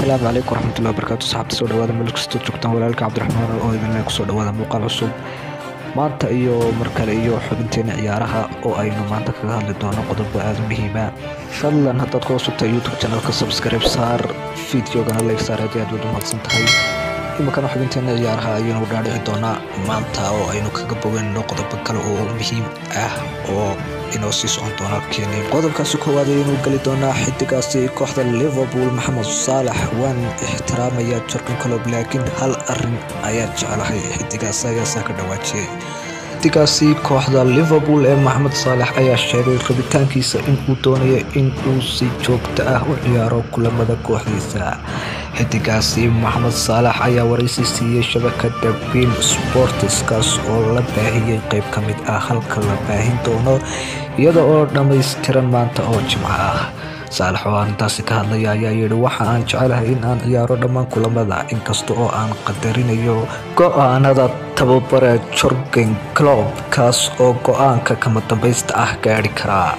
asalaamu calaykum waraxmatullahi wabarakaatu saxaabta soo dhawaada meel kastoo joogtaan walaalka cabdiraxmaan oo idinle kusoo dhawaada muuqaal cusub maanta iyo mar kale iyo xubinteena ciyaaraha oo aynu maanta kaga hadli doono qodobo aada u muhiima fadlan haddaad ku cusubtahay youtube channelka subscribe saar videogana like saar haddii aad wada mahadsan tahay iminkana xubinteena ciyaaraha ayaynu dhaadhici doonaa maanta oo aynu kaga boganno qodobo kale oo muhiim ah oo inoo sii socon doona keenin qodobkaasi koowaad ayaynu geli doonaa xidigaasi kooxda liverpool maxamed saalax waan ixtiraamaya jorkan colob laakiin hal arin ayaa jeclahay xidigaas ayaasaa ka dhawaajiyay xidigaasi kooxda liverpool ee maxamed saalax ayaa sheegay rabitaankiisa inuu doonayo inuu si joogto ah u ciyaaro kulamada kooxdiisa xidigaasi maxamed saalax ayaa waraysi siiyey shabakada bin sportiskaas oo la baahiyey qeyb ka mid ah halka la baahin doono iyada oo dhammaystiran maanta oo jimco ah saalax oo arrintaasi ka hadlaya ayaa yidhi waxa aan jecelahay in aan ciyaaro dhammaan kulamada inkasta oo aan qadarinayo go-aanada tababare jorgen clob kaas oo go-aanka kama dambaysta ah gaadhi karaa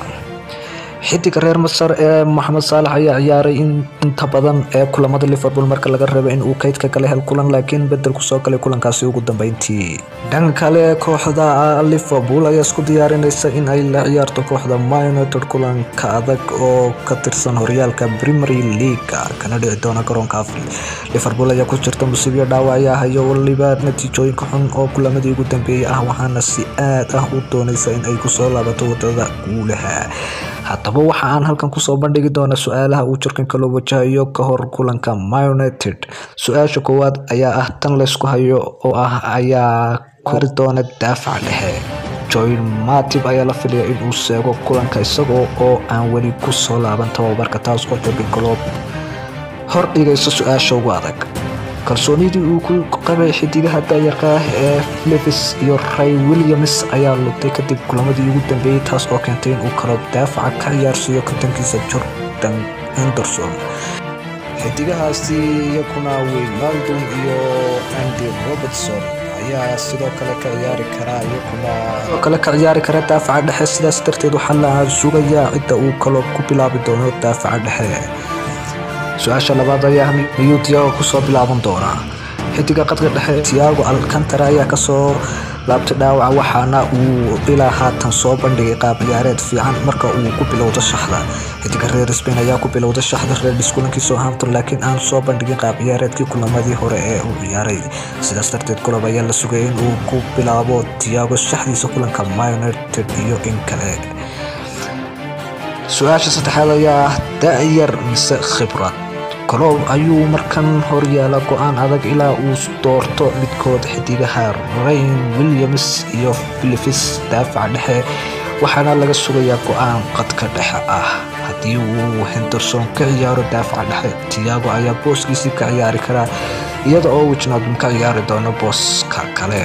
xidiga reer masar ee maxamed saalax ayaa ciyaaray inta badan ee kulamada liverpool marka laga reebo in uu kaydka kala hel kulan laakiin bedel kusoo galay kulankaasi ugu dambeyntii dhanka kale kooxda liverpool ayaa isku diyaarinaysa in ay la ciyaarto kooxda myunited kulanka adag oo ka tirsan horyaalka premier league kana dhici doona garoonka afri liverpool ayaa ku jirta musiibyo dhaawacya hayo waliba natiijooyinka xun oo kulamadii ugu dambeeyey ah waxaana si aad ah u doonaysa in ay kusoo laabato wadada guulaha haddaba waxa aan halkan kusoo bandhigi doona su-aalaha uu jirkanka loo wajahayo ka hor kulanka myunited su-aasha koowaad ayaa ah tan laysku hayo oo ah ayaa kori doona daafaca dhexe joyn matib ayaa la filaya inuu seego kulanka isagoo oo aan weli kusoo laaban tababarka taas oo jorgan coloob hor dhigaysa su-aasha ugu adag kalsoonidii uu ku qabay xidigaha daayarka ah ee levis iyo ray williams ayaa lugtay kadib kulamadii ugu dambeeyey taas oo keentay inuu kalo daafaca ka ciyaarsiiyo kabtankiisa jordan henderson xidigahaasi iyaguna winaldum iyo andy robertson ayaa sidoo kale ka ciyaari karaa iyaguna sidoo kale ka ciyaari kara daafaca dhexe sidaas darteed waxaa la sugayaa cidda uu kaloo ku bilaabi doono daafaca dhexe su-aasha labaad ayaa miyuu tiago kusoo bilaaban doonaa xidiga qadka dhexe tiago alcantara ayaa kasoo laabtay dhaawaca waxaana uu ilaa haatan soo bandhigay qaab ciyaareed fiican marka uu ku bilowdo shaxda xidiga reer spain ayaa ku bilowda shaxda reerdhis kulankii southampton laakiin aan soo bandhigin qaab ciyaareedkii kulamadii hore ee uu ciyaaray sidaas darteed kulob ayaa la sugayay in uu ku bilaabo tiago shaxdiisa kulanka myunited iyo in kale su-aasha saddexaad ayaa ah da-yar mise khibrad coloob ayuu markan horyaala go-aan adag ilaa uu doorto midkood xidigaha rayn williams iyo philips daafaca dhexe waxaana laga sugayaa go-aan qadka dhexe ah haddii uu henderson ka ciyaaro daafaca dhexe tiago ayaa booskiisii ka ciyaari karaa iyada oo wijnadum ka ciyaari doono booska kale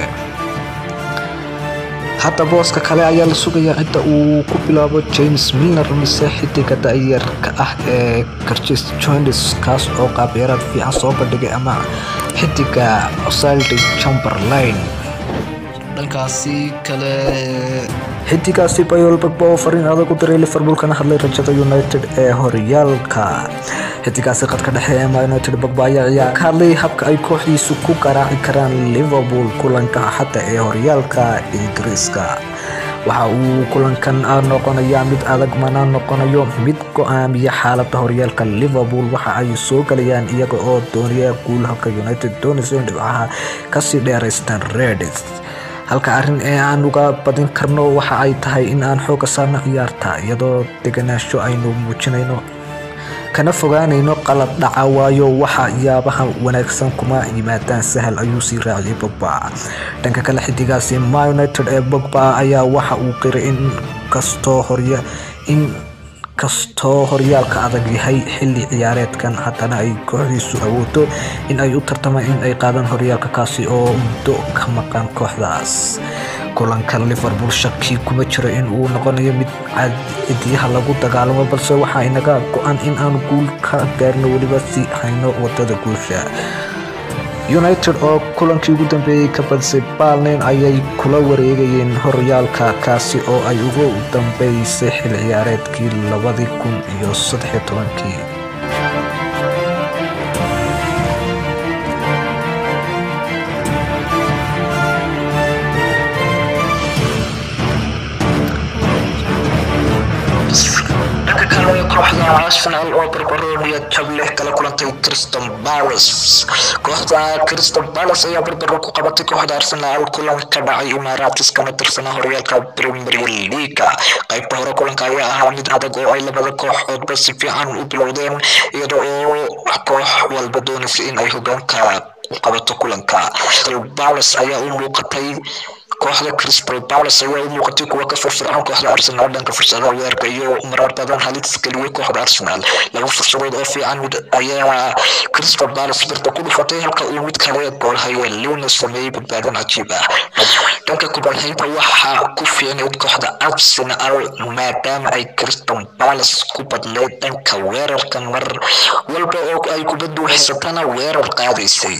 hadda booska kale ayaa la sugayaa cidda uu ku bilaabo james milner mise xidiga da-yarka ah ee garjes jones kaas oo qaabciyaaraad fiican soo bandhigay ama xidiga osaldi chamberlain dhankaasi kale xidigaasi bayol bagba oo fariin adag u diray liverpool kana hadlay rajada united ee horyaalka xidigaasi qadka dhexe ee myunited bagba ayaa ciyaar ka hadlay habka ay kooxdiisu ku garaaci karaan liverpool kulanka axadda ee horyaalka ingiriiska waxa uu kulankan noqonayaa mid adag mana noqonayo mid go-aamiya xaalada horyaalka liverpool waxa ay soo galayaan iyaga oo doonaya guul halka united doonayso in dhibcaha kasii dheeraystaan redis halka arrin ee aan uga badin karno waxa ay tahay in aan xooga saarno ciyaarta iyadoo deganaansho aynu muujinayno kana fogaanayno qalad dhaca waayo waxa yaabaha wanaagsan kuma yimaadaan sahal ayuu sii raaciyay bogba dhanka kale xidigaasi myunited ee bogba ayaa waxa uu qiray in kastoo horya in kastoo horyaalka adag yahay xilli ciyaareedkan haddana ay kooxdiisu awoodo in ay u tartamaan in ay qaadaan horyaalka kaasi oo muddo ka maqan kooxdaas kulanka liverpool shaki kuma jiro in uu noqonayo mid cidiyaha lagu dagaalamo balse waxaa inaga go-an in aan guul ka gaarno weliba si hayno wadada guusha united oo kulankii ugu dambeeyey ka badisay balnin ayay kula wareegayeen horyaalka kaasi oo ay ugu dambeysay xil ciyaareedkii labadii kun iyo saddex tobankii arsenal oo barbarooniya jab leh kala kulantay crystal palace kooxda crystal palace ayaa barbaro ku qabatay kooxda arsenal kulan ka dhacay imaaraadis kana tirsanaa horyaalka premier leaga qaybta hore kulanka ayaa ahaa mid adag oo ay labada kooxoodba si fiican u bilowdeen iyada oo koox walba doonaysa in ay hogaanka qabato kulanka crystal palace ayaa u muuqatay kooxda crystal palace ayaa u muuqatay kuwa ka firfircoon kooxda arsenal dhanka fursadaha weerarka iyo marar badan halis geliyay kooxda arsenal laba fursadood oo fiican mid ayaa crystal palace birta ku dhufatay halka uu mid kale goolhaye luna sameeyey badbaadan cajiib ah dhanka kubadhaynta waxaa ku fiicnayd kooxda arsenal maadaama ay crystal palace ku badnayd dhanka weerarka mar walba oo ay kubaddu haysatana weerar qaadaysay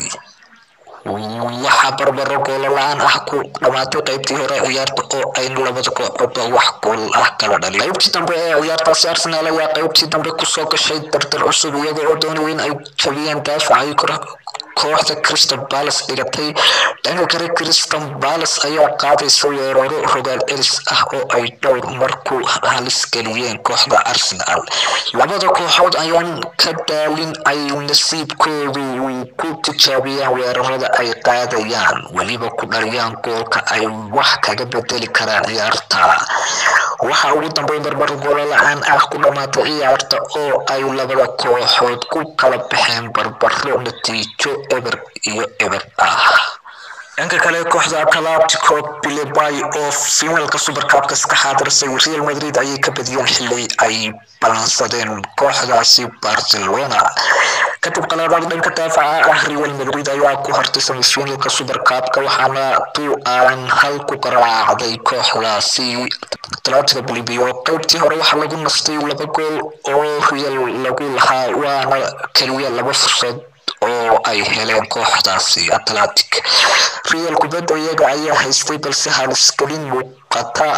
waxaa barbaro goolo la-aan ah ku dhamaatay qaybtii hore ciyaarta oo ayna labada kooxoodba wax gool ah kala dhalin qaybtii dambe ee ciyaartaasi arsenal ayaa qaybtii dambe kusoo gashay dardar cusub iyaga oo doonaya in ay jabiyeen daafacay kooxda crystal palace dhigatay dhanka kale crystal palace ayaa qaadaysa weeraro rogaal celis ah oo ay dhowr mar ku halis geliyeen kooxda arsenal labada kooxood ayaan ka daalin ay nasiibkoodu ku tijaabiyaan weerarada ay qaadayaan weliba ku dhaliyaan goolka ay wax kaga bedeli karaan ciyaarta waxa ugu dambeyn barbar goolo la-aan ah ku dhamaatay ciyaarta oo ay labada kooxood ku kala baxeen barbaro natiijo eber iyo eber ah dhanka kale kooxda atletico bilbao oo finalka supercupka ka xaadirsay real madrid ayay ka badiyeen xili ay balansadeen kooxdaasi barcelona kadib qalaadaad dhanka daafaca ah real madrid ayaa ku hartay semifinalka supercupka waxaana tu aan hal ku garaacday kooxdaasi atletico bilbao qaybtii hore waxaa lagu nastay laba gool oo real lagu lahaa waana keliya laba fursad oo ay heleen kooxdaasi atlantic real kubadda iyaga ayaa haystay balse halisgelin muuqata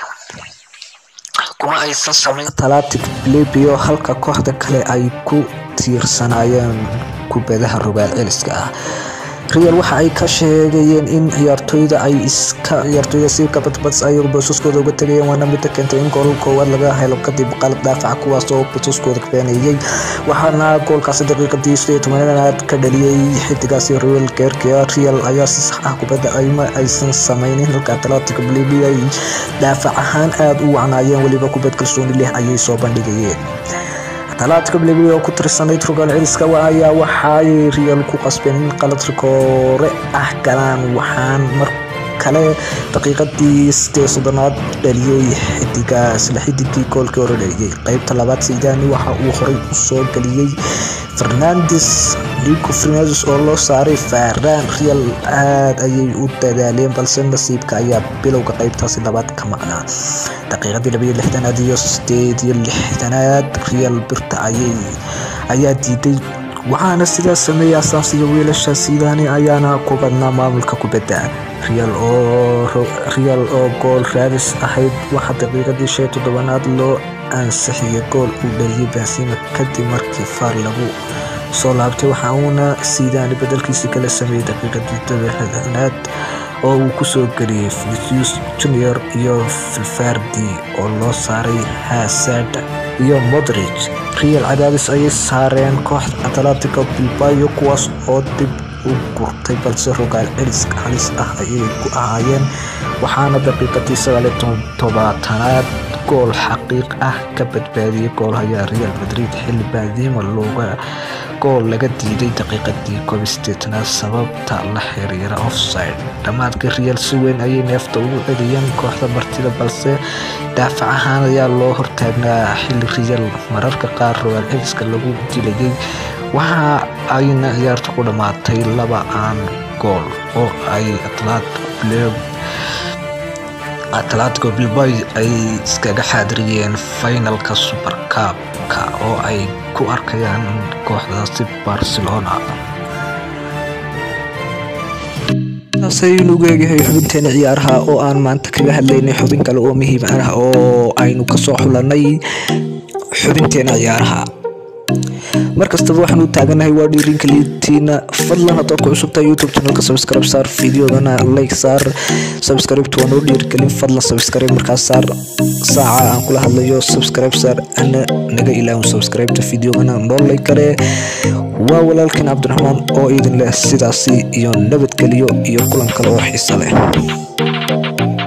kuma aysan samayn atlantic libio halka kooxda kale ay ku tiirsanaayeen kubadaha rogaal celiska ah real waxa ay ka sheegayeen in ciyaartooyda ay iska ciyaartooyda si kabadbads ay boosaskooda uga tegayeen waana midda keentay in gool koowaad laga helo kadib qalad daafaca kuwaas oo boosaskooda beeneeyey waxaana goolkaasi daqiiqadii sideed tobanaad ka dhaliyey xidigaasi real geerka real ayaa si sax ah kubadda ayma aysan sameynin halka atletico bolivia ay daafac ahaan aada u wacnaayeen weliba kubad kalsooni leh ayay soo bandhigayeen atletico bolivia oo ku tirsanayd rogaal celiska ayaa waxaay real ku qasbeen in qalad rikoore ah galaan waxaan mar kale daqiiqadii sidee soddonaad dhaliyey xidiga isla xidigii goolkii hore dhaliyey qeybta labaad sidaani waxa uu horey u soo geliyey fernandes ligo fernandes oo loo saaray faaraan real aada ayay u dadaaleen balse nasiibka ayaa bilowga qeybtaasi labaad ka maqnaa daqiiqadii labaiyo lixdanaad iyo sideed iyo lixdanaad real birta ayay ayaa diiday waxaana sidaas sameeyay asaasiyo wiilasha sidaani ayaana ku badnaa maamulka kubadda real oo real oo gool raadis ahayd waxaa daqiiqadii shan toddobanaad loo ansixiyay gool uu dhaliyay benzima kadib markii faar lagu soo laabtay waxa uuna sidaani bedelkiisi kala sameeyey daqiiqadii todobaanaad oo uu kusoo geliyey vinicius junior iyo filfardi oo loo saaray hasad iyo modrig real cadaadis ayay saareen kooxda atletico bilbayo kuwaas oo dib u gurtay balse rogaal celis halis ah ayay ku ahaayeen waxaana daqiiqadii sagaaliyo tobaatanaad gool xaqiiq ah ka badbaadiyey goolhayaa real madrid xilli baadima looga gool laga diiday daqiiqadii koob sideetanaad sababta la xiriira offside dhammaadka real si weyn ayay neefta ugu celiyeen kooxda martida balse daafac ahaan ayaa loo hortaagnaa xilli real mararka qaar rogaal celiska lagu dilayay waxa ayna ciyaarta ku dhammaatay laba aan gool oo ay atletico bilbao ay iskaga xaadiriyeen finalka supercupka oo ay ku arkayaan kooxdaasi barcelona taasaynu ugeegahay xubinteena ciyaaraha oo aan maanta kaga hadlaynay xubin kale oo muhiim ah oo aynu kasoo xulanay xubinteena ciyaaraha mar kastaba waxaan u taaganahay waa dhiirinka liitiina fadlan haddaad ku cusubtahay youtube channelka subscribe saar fideodana like saar subscribe waa noo dhiirigelin fadlan subscribe markaas saar saaca aan kula hadlayo subscribe saar ana naga ilaawin subscribeta videogana noo like karee waa walaalkan cabdiraxmaan oo idin leh sidaasi iyo nabadgeliyo iyo kulan kale oo xiisa leh